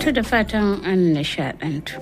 To da fatan an nishadantu.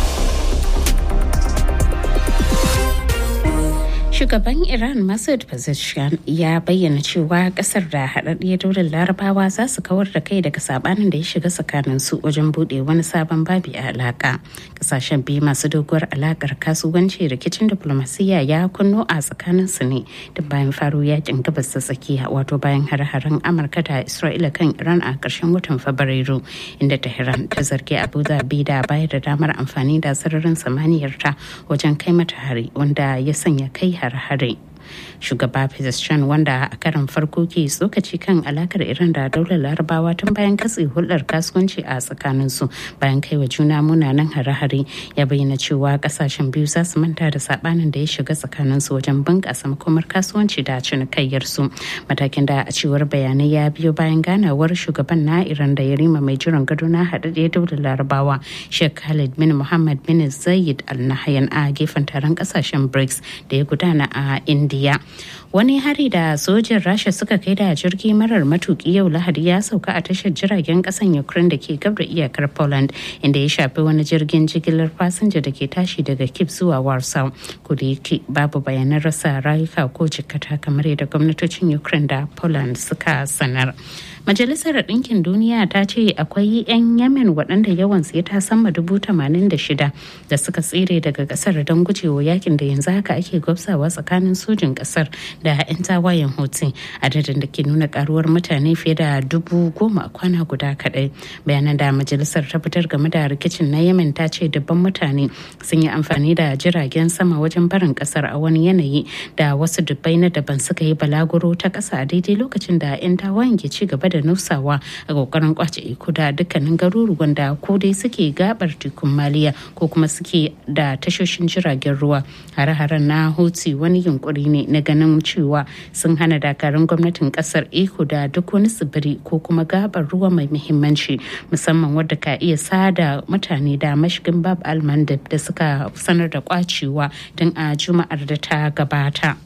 Shugaban Iran Masoud Pezeshkian ya bayyana cewa kasar da haɗaɗɗiyar daular larabawa za su kawar da kai daga sabanin da ya shiga tsakanin su wajen buɗe wani sabon babi a alaka. Kasashen biyu masu doguwar alakar kasuwanci rikicin diplomasiyya ya kunno a tsakanin su ne da bayan faro yakin gabas ta tsakiya wato bayan har-haren Amurka da Isra'ila kan Iran a ƙarshen watan Fabrairu inda Tehran ta zargi Abu Dhabi da bayar da damar amfani da sararin samaniyarta wajen kai mata hari wanda ya sanya kai har-hare. shugaba Pezeshkian wanda a karan farko ke tsokaci kan alakar Iran da daular larabawa tun bayan katse hulɗar kasuwanci a tsakanin su bayan kai wa juna munanan hare-hare ya bayyana cewa kasashen biyu za su manta da sabanin da ya shiga tsakanin su wajen bunƙasa makomar kasuwanci da cinikayyar su matakin da a cewar bayanai ya biyo bayan ganawar shugaban na Iran da Yarima mai jiran gado na haɗaɗɗiyar daular larabawa Sheikh Khalid bin Muhammad bin Zayed Al Nahyan a gefen taron kasashen BRICS da ya gudana a India. wani hari da sojin rasha suka kai da jirgi marar matuki yau lahadi ya sauka a tashar jiragen kasan ukraine da ke gab da iyakar poland inda ya shafi wani jirgin jigilar fasinja da ke tashi daga kip zuwa warsaw kuda yake babu bayanan rasa rayuka ko jikkata kamar yadda gwamnatocin ukraine da poland suka sanar Majalisar Ɗinkin Duniya ta ce akwai 'yan Yemen waɗanda yawansu ya ta sama dubu tamanin da shida da suka tsere daga ƙasar don gujewa yakin da yanzu haka ake gwabsawa tsakanin sojin ƙasar da 'yan tawayen Houthi adadin da ke nuna karuwar mutane fiye da dubu goma a kwana guda kaɗai. Bayanan da majalisar ta fitar game da rikicin na Yemen ta ce dubban mutane sun yi amfani da jiragen sama wajen barin ƙasar a wani yanayi da wasu dubbai na daban suka yi balaguro ta ƙasa a daidai lokacin da 'yan tawayen ke ci gaba da nusawa a kokarin kwace iko da dukkanin garuruwan da ko dai suke gabar tekun maliya ko kuma suke da tashoshin jiragen ruwa hare-haren na hoti wani yunkuri ne na ganin cewa sun hana dakarun gwamnatin kasar iko da duk wani tsibiri ko kuma gabar ruwa mai muhimmanci musamman wadda ka iya sada mutane da mashigin bab almandab da suka sanar da kwacewa tun a juma'ar da ta gabata.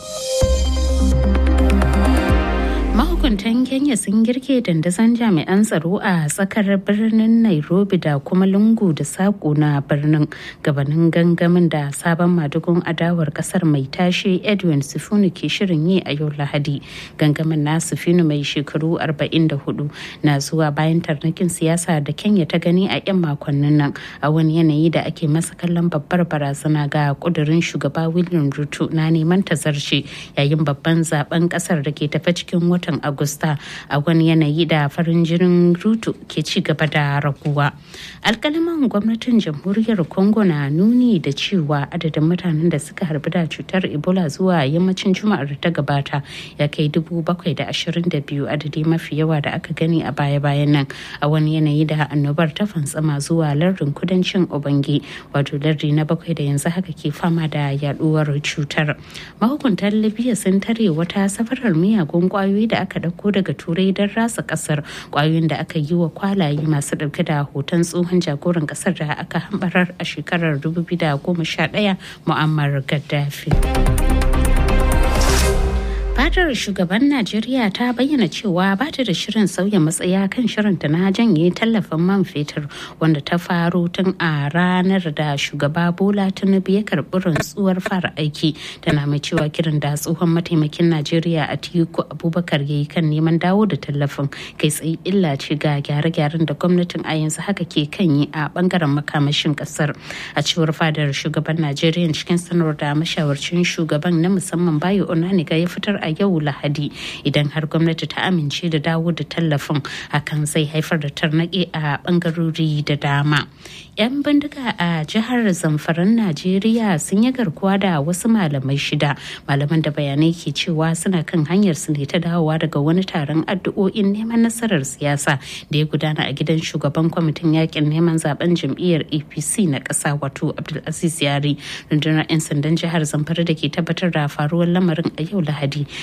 mahukuntan kenya sun girke dandazon jami'an tsaro a tsakar birnin nairobi da kuma lungu da sako na birnin gabanin gangamin da sabon madugun adawar kasar mai tashe edwin sifunu ke shirin yi a yau lahadi gangamin na sifunu mai shekaru 44 na zuwa bayan tarnakin siyasa da kenya ta gani a 'yan makonnin nan a wani yanayi da ake masa kallon babbar barazana ga kudurin shugaba william ruto na neman tazarce yayin babban zaben kasar da ke tafe cikin wata watan agusta a wani yanayi da farin jinin rutu ke ci gaba da raguwa alkalaman gwamnatin jamhuriyar congo na nuni da cewa adadin mutanen da suka harbi da cutar ebola zuwa yammacin juma'ar da ta gabata ya kai dubu bakwai da ashirin da biyu adadi mafi yawa da aka gani a baya-bayan nan a wani yanayi da annobar ta fantsama zuwa lardin kudancin obange wato lardi na bakwai da yanzu haka ke fama da yaduwar cutar mahukuntan libya sun tare wata safarar miyagun kwayoyi da aka dauko daga turai don rasa kasar kwayoyin da aka yi wa kwalaye masu dauke da hoton tsohon jagoran kasar da aka hambarar a shekarar 2011 mu'ammar gaddafi fadar shugaban najeriya ta bayyana cewa ba ta da shirin sauya matsaya kan shirinta na janye tallafin man fetur wanda ta faro tun a ranar da shugaba bola tinubu ya karbi rantsuwar fara aiki tana mai cewa kiran da tsohon mataimakin najeriya a tiku abubakar ya yi kan neman dawo da tallafin kai tsaye illa ce ga gyare-gyaren da gwamnatin a yanzu haka ke kan yi a bangaren makamashin kasar a cewar fadar shugaban najeriya cikin sanarwar da mashawarcin shugaban na musamman bayo onaniga ya fitar a yau lahadi idan har gwamnati ta amince da dawo da tallafin hakan zai haifar da tarnaƙi a bangarori da dama yan bindiga a jihar zamfaran najeriya sun yi garkuwa da wasu malamai shida malaman da bayanai ke cewa suna kan hanyar su ne ta dawowa daga wani taron addu'o'in neman nasarar siyasa da ya gudana a gidan shugaban kwamitin yakin neman zaben jam'iyyar apc na ƙasa wato abdulaziz yari rundunar 'yan sandan jihar zamfara da ke tabbatar da faruwar lamarin a yau lahadi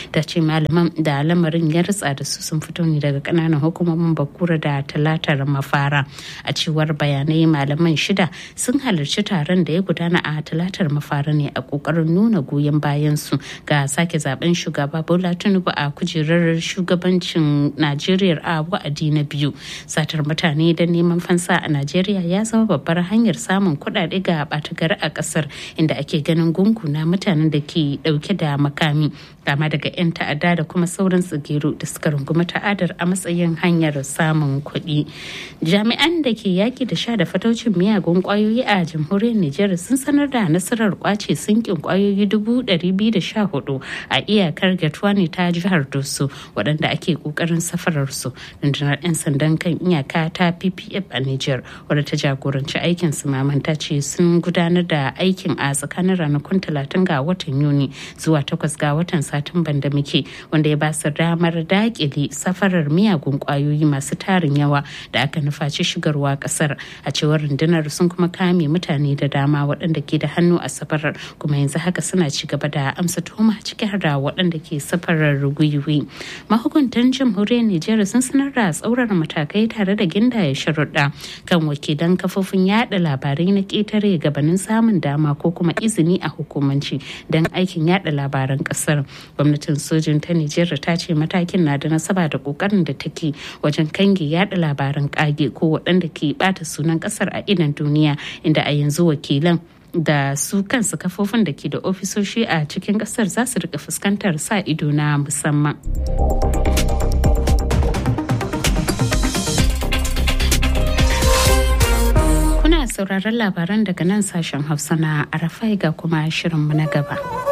ta ce malaman da lamarin ya ritsa da su sun fito ne daga kananan hukumomin bakura da talatar mafara a cewar bayanai malaman shida sun halarci taron da ya gudana a talatar mafara ne a kokarin nuna goyon bayan su ga sake zaben shugaba bola tinubu a kujerar shugabancin najeriya a wa'adi na biyu satar mutane don neman fansa a najeriya ya zama babbar hanyar samun kuɗaɗe ga ɓata gari a ƙasar inda ake ganin gungu na mutanen da ke ɗauke da makami kama daga 'yan ta'adda da kuma sauran tsigiru da suka rungumi ta'adar a matsayin hanyar samun kuɗi jami'an da ke yaki da sha da fataucin miyagun kwayoyi a jamhuriyar nijar sun sanar da nasarar kwace sinkin kwayoyi dubu biyu da sha hudu a iyakar gatwani ta jihar doso waɗanda ake ƙoƙarin safarar su rundunar 'yan sandan kan iyaka ta ppf a nijar wadda ta jagoranci aikin su mamanta ce sun gudanar da aikin a tsakanin ranakun talatin ga watan yuni zuwa takwas ga watan satumban da muke wanda ya ba su damar dakile safarar miyagun kwayoyi masu tarin yawa da aka nufaci shigarwa kasar a cewar rundunar sun kuma kame mutane da dama waɗanda ke da hannu a safarar kuma yanzu haka suna ci gaba da amsa tuhuma ciki har da waɗanda ke safarar gwiwi mahukuntan jamhuriyar nijar sun sanar da tsaurar matakai tare da gindaya sharuɗa kan wakilan kafofin yada labarai na ƙetare gabanin samun dama ko kuma izini a hukumanci don aikin yada labaran ƙasar gwamnatin sojin ta nijar ta ce matakin na da nasaba da ƙoƙarin da take wajen kange yada labaran ƙage ko waɗanda ke ɓata sunan ƙasar a idan duniya inda a yanzu wakilan da su kansu kafofin da ke da ofisoshi a cikin kasar za su rika fuskantar sa ido na musamman. Kuna sauraron labaran daga nan sashen Hausa na Arafai ga kuma shirinmu na gaba.